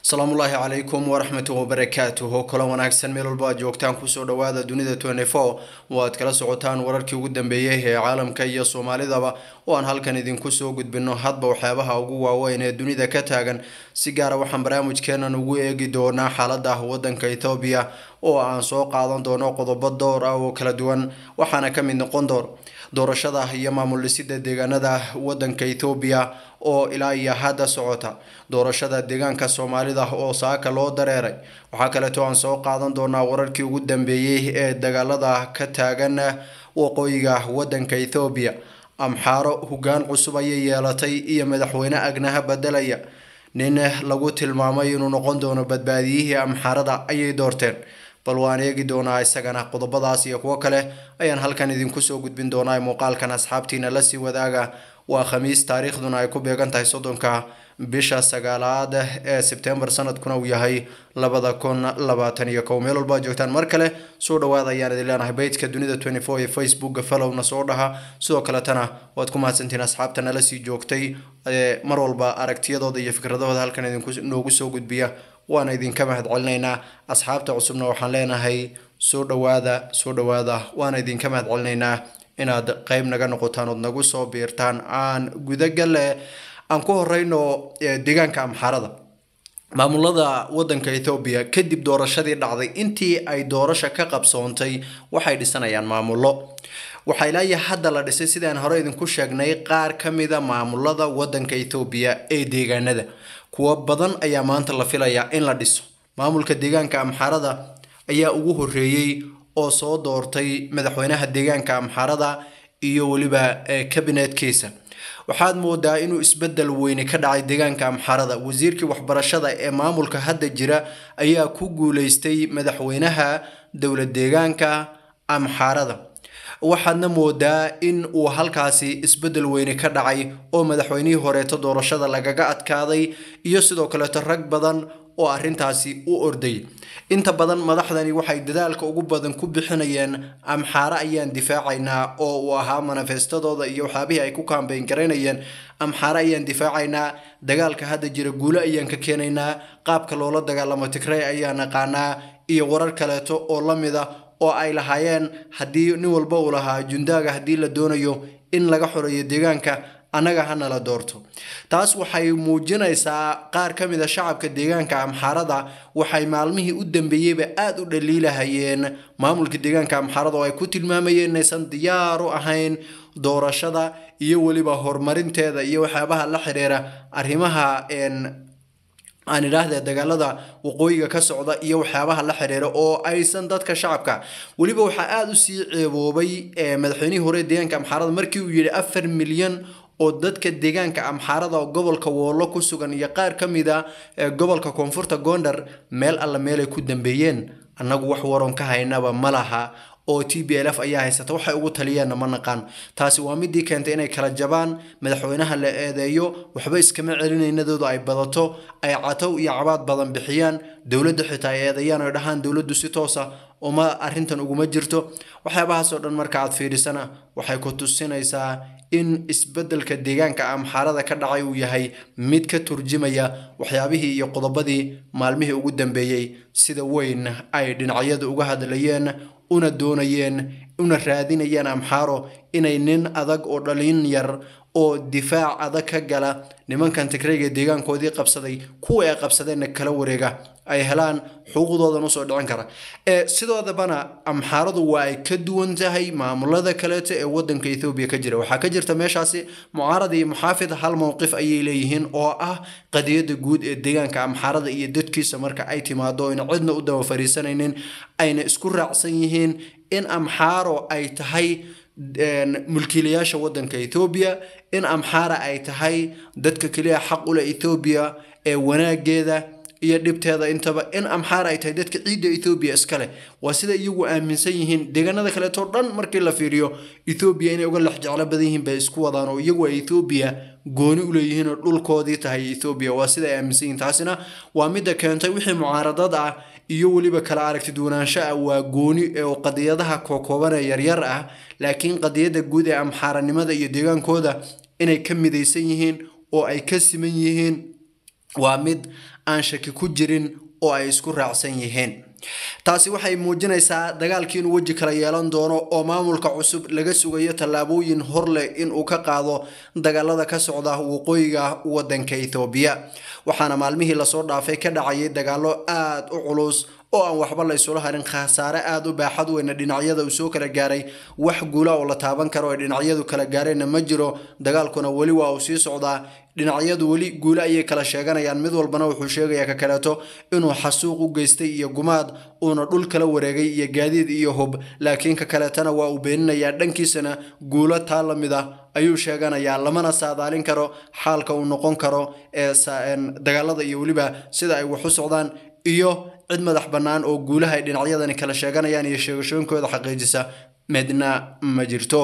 asalaamullaahi calaykum waraxmatu wabarakaatuhu kula wanaagsan meel walba aad joogtaan kusoo dhawaada dunida twenty-four oo aad kala socotaan wararkii ugu dambeeyey ee caalamka iyo soomaalidaba oo aan halkan idinku soo gudbino hadba waxyaabaha ugu waaweyn ee dunida ka taagan si gaara waxaan barnaamijkeenan ugu eegi doonaa xaalada wadanka ethoobiya oo aan soo qaadan doono qodobo door ah oo kala duwan waxaana ka mid noqon door doorashada iyo maamul dhisida deegaanada wadanka ethoobiya oo ilaa iyo hadda socota doorashada deegaanka soomaalida oo saaka loo dareeray waxaa kaleeto aan soo qaadan doonaa wararkii ugu dambeeyey ee dagaalada ka taagan waqooyiga wadanka ethoobiya amxaaro hogaan cusub ayay yeelatay iyo madaxweyne agnaha bedelaya nin lagu tilmaamay inuu noqon doono badbaadiyihii amxaarada ayay doorteen bal waan eegi doonaa isagana qodobadaas iyo kuwo kale ayaan halkan idinku soo gudbin doonaa muuqaalkan asxaabtiina lasii wadaaga waa khamiis taariikhduna ay ku beegan tahay soddonka bisha sagaalaad ee sebtembar sanadkuna uu yahay labada kun labaatan iyo kow meel walba joogtaan mar kale soo dhawaada ayaan idin leenahay beytka dunida twenty four ee facebooka fallowna soo dhaha sidoo kaletana waad ku mahadsantihiin asxaabta nala sii joogtay mar walba aragtiyadooda iyo fikradahooda halkan idinku noogu soo gudbiya waana idinka mahad celinaynaa asxaabta cusubna waxaan leenahay soo dhawaada soo dhawaada waana idinka mahad celinaynaa inaad qeyb naga noqotaan ood nagu soo biirtaan aan gudagale aan ku horeyno deegaanka amxaarada maamulada wadanka ethoobiya kadib doorashadii dhacday intii ay doorasha ka qabsoontay waxay dhisanayaan maamullo waxaa ilaayo hadda la dhisay sidaan hore idinku sheegnay qaar ka mida maamulada wadanka ethoobiya ee deegaanada kuwo badan ayaa maanta la filayaa in la dhiso maamulka deegaanka amxaarada ayaa ugu horeeyey oo soo doortay madaxweynaha deegaanka amxaarada iyo weliba kabinetkiisa waxaad moodaa inuu isbedel weyne ka dhacay deegaanka amxaarada wasiirkii waxbarashada ee maamulka hadda jira ayaa ku guuleystay madaxweynaha dowlad deegaanka amxaarada waxaadna moodaa in uu halkaasi isbedel weyne ka dhacay oo madaxweynihii horeeto doorashada lagaga adkaaday iyo sidoo kaleeto rag badan oo arrintaasi u ordayay inta badan madaxdani waxay dadaalka ugu badan ku bixinayeen amxaare ayaan difaacaynaa oo uu ahaa manifestadooda iyo waxyaabihii ay ku kaambeyn garaynayeen amxaare ayaan difaacaynaa dagaalka hadda jira guulo ayaan ka keenaynaa qaabka loola dagaalamo tigrey ayaan naqaanaa iyo warar kaleeto oo la mida oo ay lahaayeen haddii nin walba uu lahaa jundaaga haddii la doonayo in laga xoreeyo deegaanka annaga hana la doorto taas waxay muujinaysaa qaar ka mid a shacabka deegaanka amxaarada waxay maalmihii u dambeeyeyba aada u dhaliilahayeen maamulka deegaanka amxaarada oo ay ku tilmaamayeen inaysan diyaar u ahayn doorashada iyo weliba horumarinteeda iyo waxyaabaha la xiriira arrimaha aan idhaahdee dagaalada waqooyiga ka socda iyo waxyaabaha la xiriira oo aysan dadka shacabka weliba waxaa aada u sii ceeboobay madaxweynihii hore deegaanka amxaarada markii uu yidhi afar milyan oo dadka deegaanka amxaarada gobolka woolo ku sugan iyo qaar ka mid a gobolka koonfurta gondar meel alla meelay ku dambeeyeen annagu wax waron ka haynaba ma laha oo t b l f ayaa haysata waxay ugu taliyeenna ma naqaan taasi waa midii keentay inay kala jabaan madaxweynaha la eedeeyo waxba iskama celinaynadooda ay badato ay catow iyo cabaad badan bixiyaan dowladda xitaa ay eedeeyaan oy dhahaan dowladdu si toosa uma arrintan uguma jirto waxyaabahaasoo dhan marka aad fiidhisana waxay ku tusinaysaa in isbeddelka deegaanka amxaarada ka dhacay uu yahay mid ka turjimaya waxyaabihii iyo qodobadii maalmihii ugu dambeeyey sida weyn ay dhinacyadu uga hadlayeen una doonayeen una raadinayeen amxaaro inay nin adag oo dhalin yar oo difaac adag ka gala nimankan tigreyga deegaankoodii qabsaday kuwa ay qabsadeenna kala wareega ay helaan xuquuqdoodan usoo dhicin kara sidoodabana amxaaradu waa ay ka duwan tahay maamulada kaleeto ee wadanka ethoobiya ka jira waxaa ka jirta meeshaasi mucaarad iyo muxaafid hal mowqif ayay leeyihiin oo ah qadiyada guud ee deegaanka amxaarada iyo dadkiisa marka ay timaado ayna cidna u daba fariisanaynin ayna isku raacsan yihiin in amxaaro ay tahay mulkiilayaasha wadanka ethoobiya in amxaara ay tahay dadka keliya xaq ule ethoobiya ee wanaageeda iyo dhibteeda intaba in amxaara ay tahay dadka ciidda ethoobiya iskale waa sida iyagu aaminsan yihiin deegaanada kaleeto dhan markii la fiiriyo ethoobiya inay uga lex jeclo badan yihiin bay isku wadaan oo iyagu ay ethoobiya gooni u leeyihiin oo dhulkoodii tahay ethoobiya waa sida ay aaminsan yihiin taasina waa midda keentay wixii mucaaradad ah iyo weliba kala aragti duwanaansho ah waa gooni oo qadiyadaha kookooban ee yaryar ah laakiin qadiyadda guud ee amxaaranimada iyo deegaankooda inay ka midaysan yihiin oo ay ka siman yihiin waa mid aan shaki ku jirin oo ay isku raacsan yihiin taasi waxay muujinaysaa dagaalkii inuu weji kala yeelan doono oo maamulka cusub laga sugayo tallaabooyin horleh inuu ka qaado dagaalada ka socda waqooyiga wadanka ethoobiya waxaana maalmihii lasoo dhaafay ka dhacayay dagaalo aada u culus oo aan waxba la isula harin khasaare aada u baaxad weyna dhinacyada uu soo kala gaaray wax guula oo la taaban karo ay dhinacyadu kala gaareenna ma jiro dagaalkuna weli waa uu sii socdaa dhinacyadu weli guule ayay kala sheeganayaan mid walbana wuxuu sheegayaa ka kaleeto inuu xasuuq u geystay iyo gumaad uuna dhul kala wareegay iyo gaadiid iyo hub laakiin ka kaleetana waa uu beeninayaa dhankiisana guulo taa la mid ah ayuu sheeganayaa lamana saadaalin karo xaalka uu noqon karo ee dagaalada iyo weliba sida ay wax u socdaan iyo cid madax bannaan oo guulaha ay dhinacyadani kala sheeganayaan iyo sheegashooyinkooda xaqiijisa midna ma jirto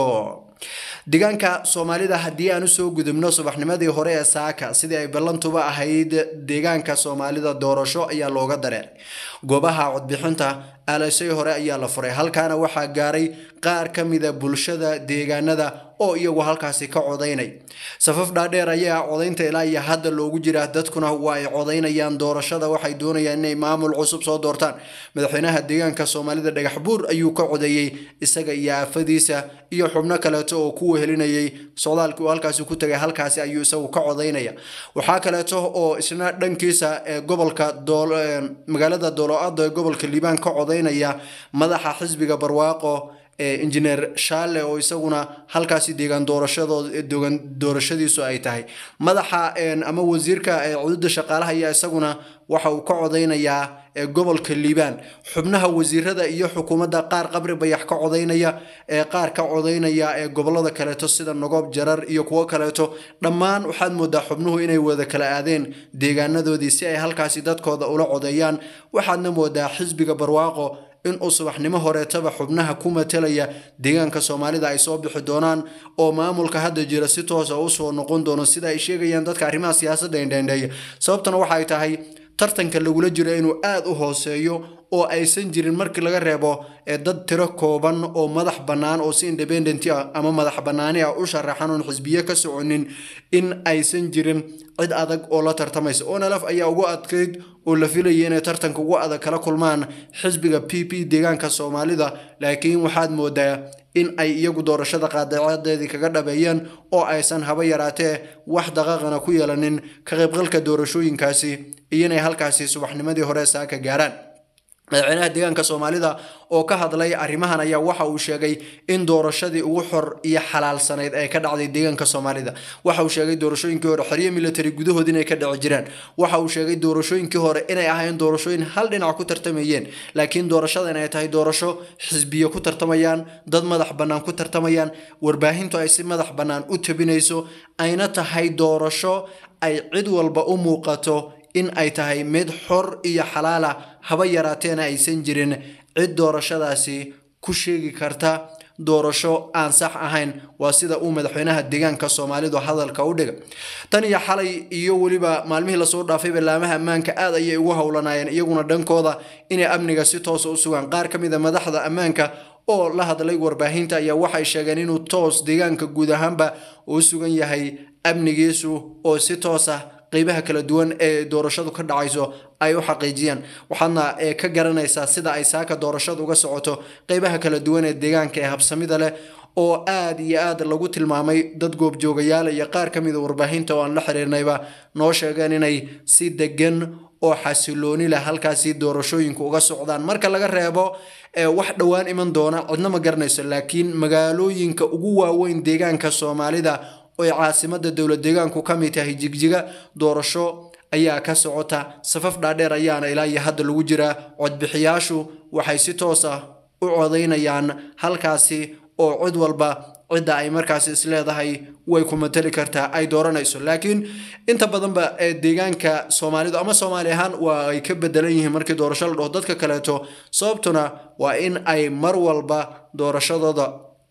deegaanka soomaalida haddii aan usoo gudubno subaxnimadii hore ee saaka sidii ay ballantuba ahayd deegaanka soomaalida doorasho ayaa looga dareeray goobaha codbixinta aalasay hore ayaa la furay halkaana waxaa gaaray qaar ka mida bulshada deegaanada oo iyagu halkaasi ka codaynay safaf dhaadheer ayaa codaynta ilaa iyo hadda loogu jiraa dadkuna waa ay codaynayaan doorashada waxay doonayaan inay maamul cusub soo doortaan madaxweynaha deegaanka soomaalida dhagax buur ayuu ka codeeyey isaga iyo aafadiisa iyo xubno kaleeto oo ku wehelinayay socdaalkii uu halkaasi ku tagay halkaasi ayuu isagu ka codaynaya waxaa kaleeto oo isna dhankiisa ee gobolka magaalada doolo-ada ee gobolka liibaan ka codaynaya madaxa xisbiga barwaaqo injineer shaale oo isaguna halkaasi deegaan doorashadoodgan doorashadiisu ay tahay madaxa ama wasiirka cududa shaqaalaha ayaa isaguna waxa uu ka codaynayaa gobolka liibaan xubnaha wasiirada iyo xukuumadda qaar qabri bayax ka codaynaya qaar ka codaynaya ee gobolada kaleeto sida nogoob jarar iyo kuwo kaleeto dhammaan waxaad moodaa xubnuhu inay wada kala aadeen deegaanadoodii si ay halkaasi dadkooda ula codeeyaan waxaadna moodaa xisbiga barwaaqo inuu subaxnimo horeetaba xubnaha ku matelaya deegaanka soomaalida ay soo bixi doonaan oo maamulka hadda jira si toosa usoo noqon doono sida ay sheegayaan dadka arrimaha siyaasadda indhendheeya sababtana waxay tahay tartanka lagula jiro inuu aada u hooseeyo oo aysan jirin markii laga reebo dad tiro kooban oo madax bannaan oo si independent ah ama madax bannaani ah u sharaxan oon xisbiye ka soconin in aysan jirin cid adag oo la tartamaysa onalaf ayaa ugu adkayd oo la filayay inay tartanka ugu adag kala kulmaan xisbiga p p deegaanka soomaalida laakiin waxaad moodaa in ay iyagu doorashada qaadacadeedii kaga dhabeeyeen oo aysan haba yaraatee wax daqaaqana ku yeelanin ka qaybgalka doorashooyinkaasi iyo inay halkaasi subaxnimadii hore saaka gaaraan madaxweynaha deegaanka soomaalida oo ka hadlay arrimahan ayaa waxa uu sheegay in doorashadii ugu xor iyo xalaalsanayd ay ka dhacday deegaanka soomaalida waxa uu sheegay doorashooyinkii hore xoryo military gudahood inay ka dhici jireen waxa uu sheegay doorashooyinkii hore inay ahayn doorashooyin hal dhinac ku tartamayeen laakiin doorashadan ay tahay doorasho xisbiyo ku tartamayaan dad madax bannaan ku tartamayaan warbaahintu ay si madax bannaan u tabinayso ayna tahay doorasho ay cid walba u muuqato in ay tahay mid xor iyo xalaala haba yaraateena aysan jirin cid doorashadaasi ku sheegi karta doorasho aan sax ahayn waa sida uu madaxweynaha deegaanka soomaalidu hadalka u dhiga tan iyo xalay iyo weliba maalmihii lasoo dhaafay ballaamaha ammaanka aad ayay ugu howlanaayeen iyaguna dhankooda inay amniga si toosa u sugaan qaar ka mid a madaxda ammaanka oo la hadlay warbaahinta ayaa waxay sheegeen inuu toos deegaanka guud ahaanba uu sugan yahay amnigiisu oo si toos ah qeybaha kala duwan ee doorashadu ka dhacayso ay u xaqiijiyaan waxaadna ka garanaysaa sida ay saaka doorashadu uga socoto qeybaha kala duwan ee deegaanka ee habsamida leh oo aad iyo aad lagu tilmaamay dad goobjoogayaal iyo qaar ka mida warbaahinta oo aan la xiriirnayba noo sheegeen inay si degan oo xasilooni leh halkaasi doorashooyinku uga socdaan marka laga reebo wax dhowaan iman doona cidna ma garanayso laakiin magaalooyinka ugu waaweyn deegaanka soomaalida oy caasimada dowlad deegaanku ka mid tahay jigjiga doorasho ayaa ka socota safaf dhaadheer ayaana ilaa iyo hadda lagu jiraa codbixiyaashu waxay si toos ah u codaynayaan halkaasi oo cid walba cidda ay markaasi isleedahay way ku matali kartaa ay dooranayso laakiin inta badanba ee deegaanka soomaalidu ama soomaali ahaan waa ay ka bedelan yihiin markii doorasho la dhaho dadka kaleeto sababtuna waa in ay mar walba doorashadooda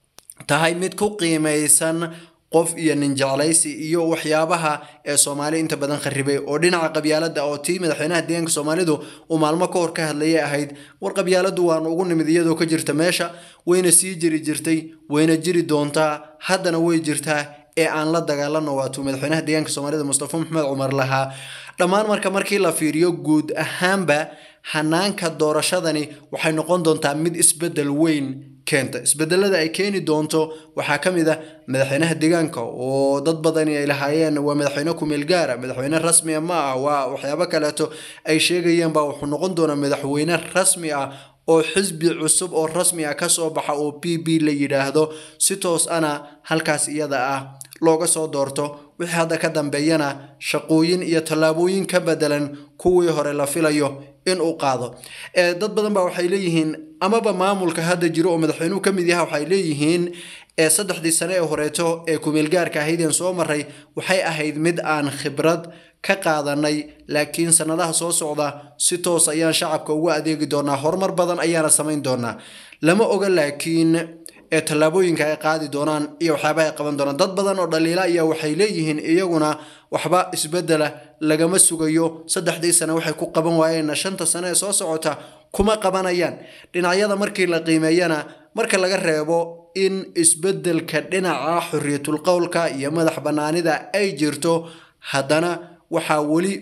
tahay mid ku qiimaysan qof iyo nin jeclaysi iyo waxyaabaha ee soomaali inta badan kharibay oo dhinaca qabyaalada oo tii madaxweynaha deegaanka soomaalidu uu maalmo ka hor ka hadlayay ahayd war qabyaaladu waanu ugu nimid iyadoo ka jirta meesha wayna sii jiri jirtay wayna jiri doontaa haddana way jirtaa ee aan la dagaalano waatuu madaxweynaha deegaanka soomaalida mustafa maxamed cumar lahaa dhammaan marka markii la fiiriyo guud ahaanba hanaanka doorashadani waxay noqon doontaa mid isbedel weyn keenta isbedelada ay keeni doonto waxaa ka mid ah madaxweynaha deegaanka oo dad badani ay lahaayeen waa madaxweyne kumeel gaara madaxweyne rasmia ma ah waa waxyaabo kaleeto ay sheegayeen baa wuxuu noqon doonaa madaxweyne rasmi ah oo xisbi cusub oo rasmi ah kasoo baxa oo b b la yidhaahdo si toos ana halkaas iyada ah looga soo doorto wixii hadda ka dambeeyana shaqooyin iyo tallaabooyin ka bedelan kuwii hore la filayo in uu qaado dad badan baa waxay leeyihiin amaba maamulka hadda jiro oo madaxweynuhu ka mid yaha waxay leeyihiin saddexdii sane ee horeeto ee kumeelgaarka ahaydeen soo maray waxay ahayd mid aan khibrad ka qaadanay laakiin sanadaha soo socda si toos ayaan shacabka ugu adeegi doonaa horumar badan ayaana samayn doonaa lama oga laakiin ee tallaabooyinka ay qaadi doonaan iyo waxyaaba ay qaban doonaan dad badan oo dhaliila ayaa waxay leeyihiin iyaguna waxba isbedela lagama sugayo saddexdii sane waxay ku qaban waayeenna shanta sane ee soo socota kuma qabanayaan dhinacyada markii la qiimeeyana marka laga reebo in isbedelka dhinaca xorriyatul qowlka iyo madax bannaanida ay jirto haddana waxaa weli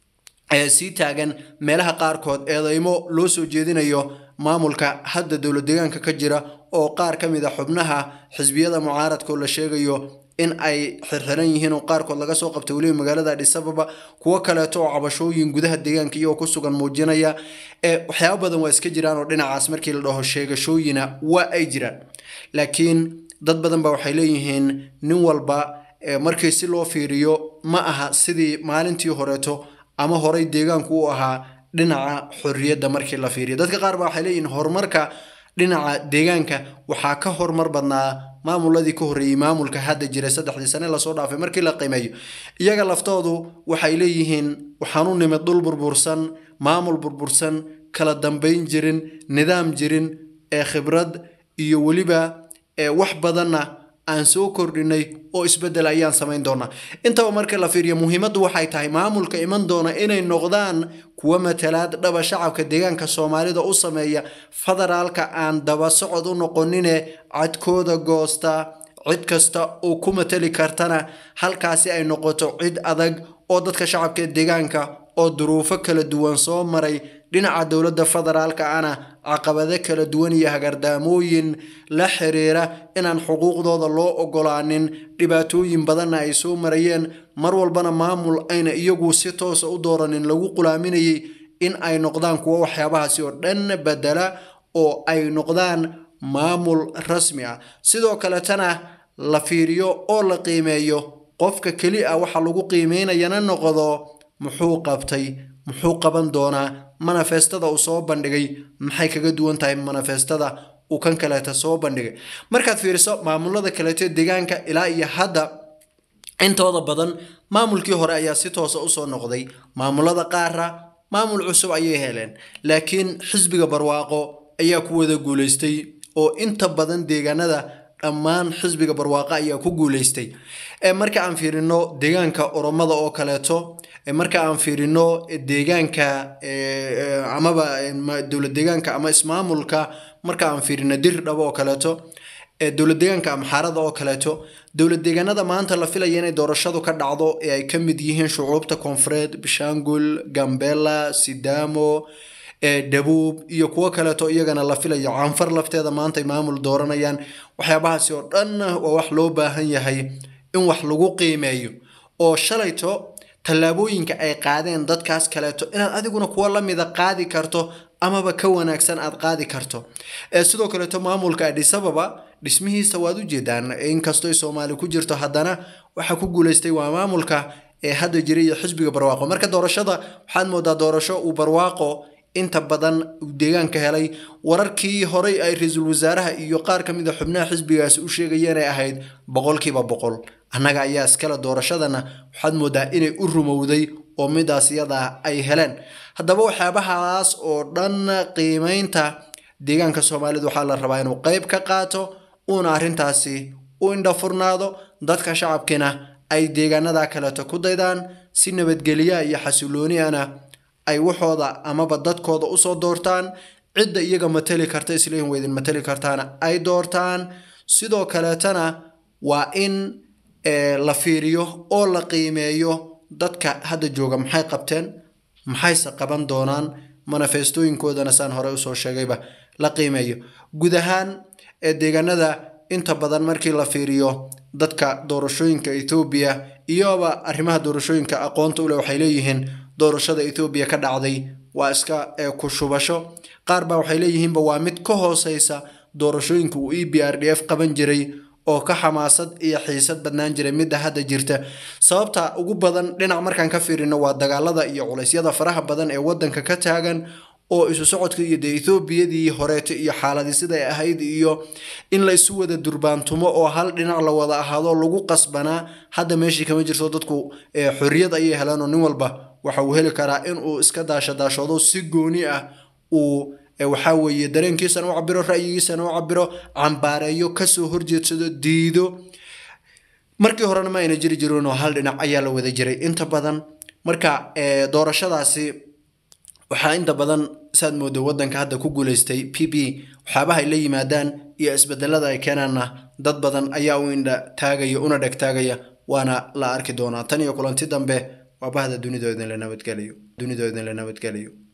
sii taagan meelaha qaarkood eedeymo loo soo jeedinayo maamulka hadda dowlad deegaanka ka jira oo qaar ka mid a xubnaha xisbiyada mucaaradka oo la sheegayo in ay xirxiran yihiin oo qaarkood laga soo qabtay weliba magaalada adhisababa kuwo kaleeto oo cabashooyin gudaha deegaanka iyagoo ku sugan muujinaya waxyaabo badan waa iska jiraan oo dhinacaas markii la dhaho sheegashooyina waa ay jiraan laakiin dad badan ba waxay leeyihiin nin walba markii si loo fiiriyo ma aha sidii maalintii horeeto ama horay deegaanku u ahaa dhinaca xorriyadda markii la fiiriyo dadka qaar ba waxay leeyihiin horumarka dhinaca deegaanka waxaa ka horumar badnaa maamuladii ka horreeyey maamulka hadda jiray saddexdii sane lasoo dhaafay markii la qiimeeyo iyaga laftoodu waxay leeyihiin waxaan u nimid dhul burbursan maamul burbursan kala dambayn jirin nidaam jirin ee khibrad iyo weliba wax badanna aan soo kordhinay oo isbedel ayaan samayn doonaa intaba marka la fiiriyo muhiimaddu waxay tahay maamulka iman doona inay noqdaan kuwa matalaad dhaba shacabka deegaanka soomaalida u sameeya federaalka aan daba socod u noqonine cadkooda goosta cid kasta oo ku matali kartana halkaasi ay noqoto cid adag oo dadka shacabka deegaanka oo duruufo kala duwan soo maray dhinaca dowladda federaalka ana caqabado kala duwan iyo hagardaamooyin la xiriira inaan xuquuqdooda loo ogolaanin dhibaatooyin badanna ay soo marayeen mar walbana maamul ayna iyagu si toosa u dooranin lagu qulaaminayay in ay noqdaan kuwo waxyaabahaasi oo dhan bedela oo ay noqdaan maamul rasmi ah sidoo kaletana la fiiriyo oo la qiimeeyo qofka keli ah waxa lagu qiimeynayana noqdo muxuu qabtay muxuu qaban doonaa manifestada uu soo bandhigay maxay kaga duwan tahay manifestada uu kan kaleeta soo bandhigay markaad fiiriso maamulada kaleeto deegaanka ilaa iyo hadda intooda badan maamulkii hore ayaa si toosa usoo noqday maamulada qaara maamul cusub ayay heleen laakiin xisbiga barwaaqo ayaa ku wada guuleystay oo inta badan deegaanada dhammaan xisbiga barwaaqo ayaa ku guuleystay marka aan fiirino deegaanka oromada oo kaleeto marka aan fiirino deegaanka amaba dowlad deegaanka ama ismaamulka marka aan fiirino dirdhabo oo kaleeto dowlad deegaanka amxaarada oo kaleeto dowlad deegaanada maanta la filaya inay doorashadu ka dhacdo ee ay ka mid yihiin shucuubta koonfureed bishangul gambela sidamo dhabuub iyo kuwo kaleeto iyagana la filayo canfar lafteeda maanta ay maamul dooranayaan waxyaabahaasi oo dhan waa wax loo baahan yahay in wax lagu qiimeeyo oo shalayto tallaabooyinka ay qaadeen dadkaas kaleeto inaad adiguna kuwa lamida qaadi karto amaba ka wanaagsan aad qaadi karto sidoo kaleeto maamulka adhisababa dhismihiisa waad u jeedaan inkastoo soomaali ku jirto haddana waxaa ku guuleystay waa maamulka ee hadda jiray iyo xisbiga barwaaqo marka doorashada waxaad moodaa doorasho uu barwaaqo inta badan deegaanka helay wararkii horey ay ra-iisul wasaaraha iyo qaar ka mid a xubnaha xisbigaasi u sheegayeen ay ahayd boqolkiiba boqol annaga ayaa iskale doorashadana waxaad moodaa inay u rumowday oo midaas iyadaa ay heleen haddaba waxyaabahaas oo dhan qiimeynta deegaanka soomaalida waxaa la rabaa inuu qeyb ka qaato uuna arrintaasi u indhafurnaado dadka shacabkiina ay deegaanada kaleeto ku daydaan si nabadgelya iyo xasilooniana ay waxooda amaba dadkooda usoo doortaan cidda iyaga matali karta isleeyihin weydin matali kartaana ay doortaan sidoo kaleetana waa in la fiiriyo oo la qiimeeyo dadka hadda jooga maxay qabteen maxayse qaban doonaan manifestooyinkoodana saan hore usoo sheegayba la qiimeeyo guud ahaan ee deegaanada inta badan markii la fiiriyo dadka doorashooyinka ethoobiya iyoba arrimaha doorashooyinka aqoonta uleh waxay leeyihiin doorashada ethoobiya ka dhacday waa iska ku shubasho qaar baa waxay leeyihiinba waa mid ka hooseysa doorashooyinka uu e b r d f qaban jiray oo ka xamaasad iyo xiisad badnaan jiray midda hadda jirta sababta ugu badan dhinac markaan ka fiirino waa dagaalada iyo culeysyada faraha badan ee wadanka ka taagan oo isu socodka iyo dee ethoobiyadii horeeto iyo xaaladii siday ahayd iyo in la isu wada durbaantumo oo hal dhinac la wada ahaado lagu qasbanaa hadda meeshii kama jirto dadku xorriyad ayay heleen oo nin walba waxa uu heli karaa in uu iska daasha daashoodo si gooni ah uu waxaa weeye dareenkiisana u cabiro ra'yigiisana u cabiro cambaareeyo kasoo horjeedsado diido markii horena ma ayna jiri jirin oo hal dhinac ayaa la wada jiray inta badan marka doorashadaasi waxaa inta badan saad moodo wadanka hadda ku guuleystay p b waxyaabaha ay la yimaadaan iyo isbedelada ay keenaanna dad badan ayaa u indha taagaya una dheg taagaya waana la arki doonaa tan iyo kulanti dambe waa bahda dunidoodan la nabadgelayo dunidoodan la nabadgelayo